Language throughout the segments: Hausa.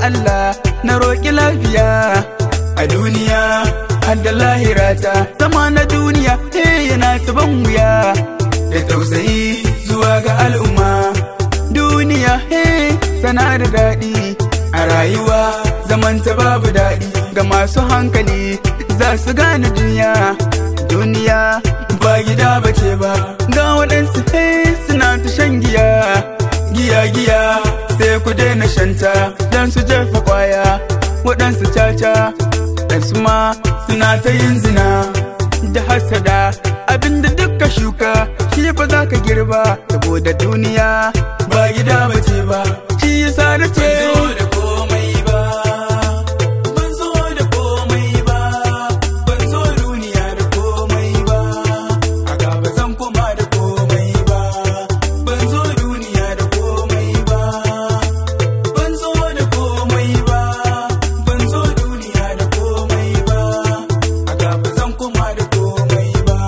Allah na roƙi lafiya a duniya har da lahirata zama na duniya eh yana taban wuya da tausayi zuwa ga al'umma duniya eh tana da daɗi a rayuwa zamanta babu daɗi ga masu hankali za su gane duniya duniya ba gida bace ba ga waɗansu eh suna ta shan giya giya giya sai ku daina shanta don su jefa kwaya waɗansu caca ɗansu ma suna ta yin zina da hasada abinda duka shuka shi ba za ka girba saboda duniya ba gida bace ba shi yasa na ce da komai ba ban zo da komai ba ban zo duniya da komai ba a gaba zan koma da komai ba ban zo duniya da komai ba ban zo da komai ba ban zo duniya da komai ba a gaba zan koma da komai ba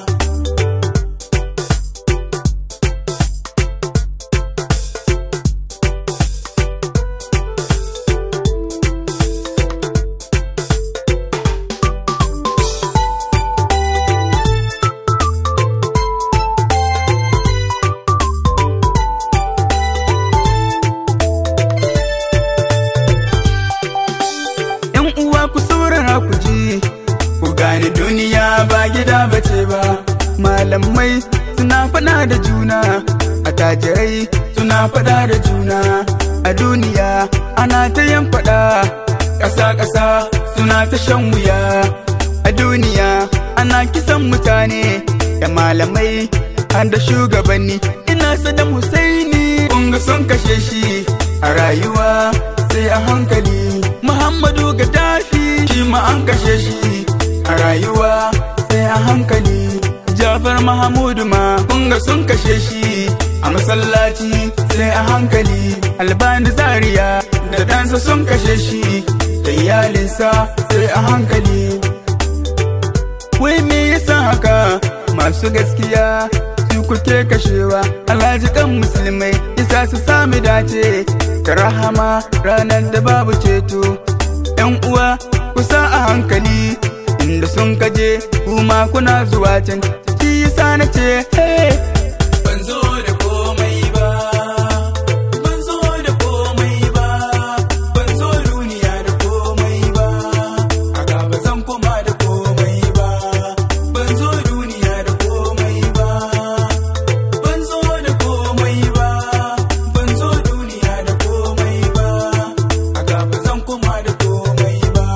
‘Yan uwa ku saurara ku ji, ku gane duniya ba gida bace ba, malamai suna faɗa da juna, attajirai suna faɗa da juna, a duniya ana ta yan faɗa, ƙasa-ƙasa suna ta shan wuya, a duniya ana kisan mutane, da malamai har da shugabanni, ina Saddam Husaini, kunga sun kashe shi a rayuwa sai a hankali. Muhammadu Gaddafi shi ma an kashe shi a rayuwa sai a hankali. Jafar Mahamudu ma kunga sun kashe shi a masallaci sai a hankali. Albani Zaria da ɗansa sun kashe shi da iyalinsa sai a hankali. Wai me yasa haka masu gaskiya su kuke kashewa alhaji kan musulmai isa su sami dace ta rahama ranar da babu ceto yan uwa kusa a hankali inda sun kaje kuma kuna zuwa can shi yasa na ce hey ban zo da komai ba ban zo da komai ba ban zo duniya da komai ba a gaba zan koma da komai ba ban zo duniya da komai ba ban zo da komai ba ban zo duniya da komai ba a gaba zan koma da komai ba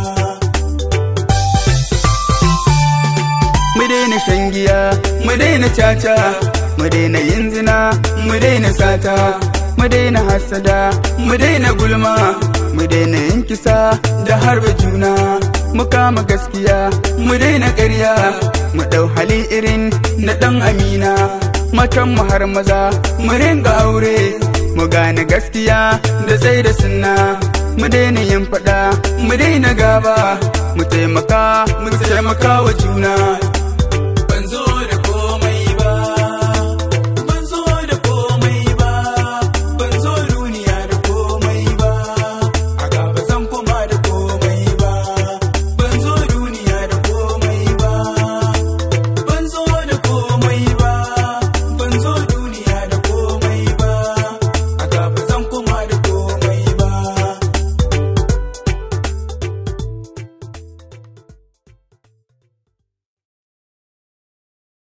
mu daina shan giya mu daina caca mu daina yin zina mu daina sata mu daina hasada mu daina gulma mu daina yin kisa da harba juna mu kama gaskiya mu daina ƙarya mu ɗau hali irin na ɗan amina matan mu har maza mu ringa aure mu gane gaskiya da tsaye da sunna mu daina yin faɗa mu daina gaba mu taimaka mu taimaka wa juna